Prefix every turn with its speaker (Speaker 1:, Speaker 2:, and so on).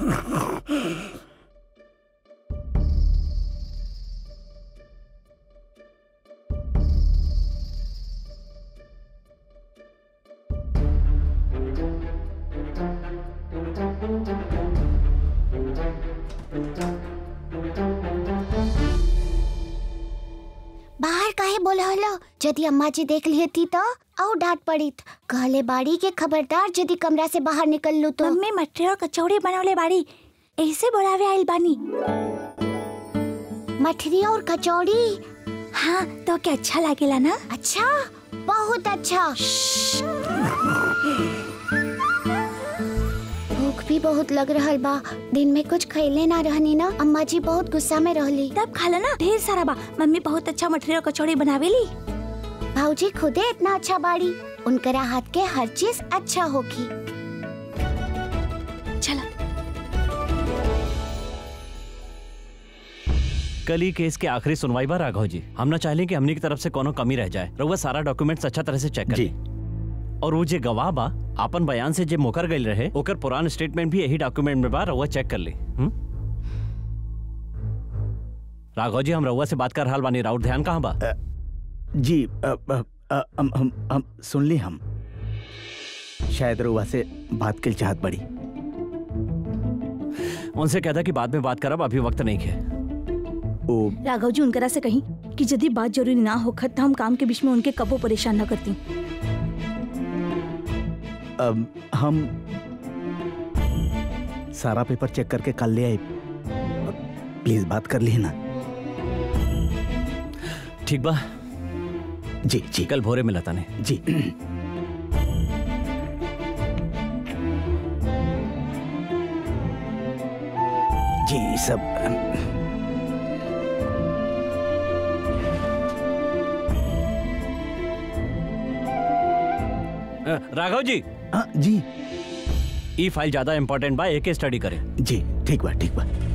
Speaker 1: बाहर काहे बोला हलो यदि अम्मा जी देख लिए थी तो और डांट पड़ी कहले बाड़ी के खबरदार यदि कमरा से बाहर निकल लू तो
Speaker 2: मम्मी मटरी और कचौड़ी बनवले बाड़ी ऐसे बोलावे आइल बानी
Speaker 1: मठरी और कचौड़ी
Speaker 2: हाँ तो क्या अच्छा लागेला ना
Speaker 1: अच्छा बहुत अच्छा भूख भी बहुत लग रहल बा दिन में कुछ खैले ना रहनी ना अम्मा जी बहुत गुस्सा में रहली
Speaker 2: तब खा ना ढेर सारा बा मम्मी बहुत अच्छा मटरी और कचौड़ी बनावेली
Speaker 1: भाऊजी खुदे इतना अच्छा बाड़ी उनकरा हाथ के हर चीज अच्छा होगी
Speaker 2: चला
Speaker 3: कल ही केस के आखिरी सुनवाई बा राघव जी हम ना चाहले कि हमनी की तरफ से कोनो कमी रह जाए रउआ सारा डॉक्यूमेंट्स अच्छा तरह से चेक कर
Speaker 4: जी।
Speaker 3: ली। और वो जे गवाह बा आपन बयान से जे मुकर गई रहे ओकर पुरान स्टेटमेंट भी यही डॉक्यूमेंट में बा रउआ चेक कर ली हुँ? राघव जी हम रउआ से बात कर हाल बानी राउर ध्यान कहाँ बा
Speaker 4: जी अ, अ, अ, हम हम हम सुन ली हम शायद रुआ से बात के चाहत बड़ी
Speaker 3: उनसे कहता कि बाद में बात करब अभी वक्त नहीं है
Speaker 4: ओ
Speaker 2: राघव जी उनकरा से कहीं कि यदि बात जरूरी ना होखत तो हम काम के बीच में उनके कबो परेशान न करती
Speaker 4: अब हम सारा पेपर चेक करके कल ले आए प्लीज बात कर ली ना
Speaker 3: ठीक बा
Speaker 4: जी जी
Speaker 3: कल भोरे मिला ताने
Speaker 4: जी जी सब
Speaker 3: अ, राघव जी
Speaker 4: हाँ जी
Speaker 3: ई फाइल ज्यादा इंपॉर्टेंट बा एके स्टडी करे
Speaker 4: जी ठीक बा ठीक बा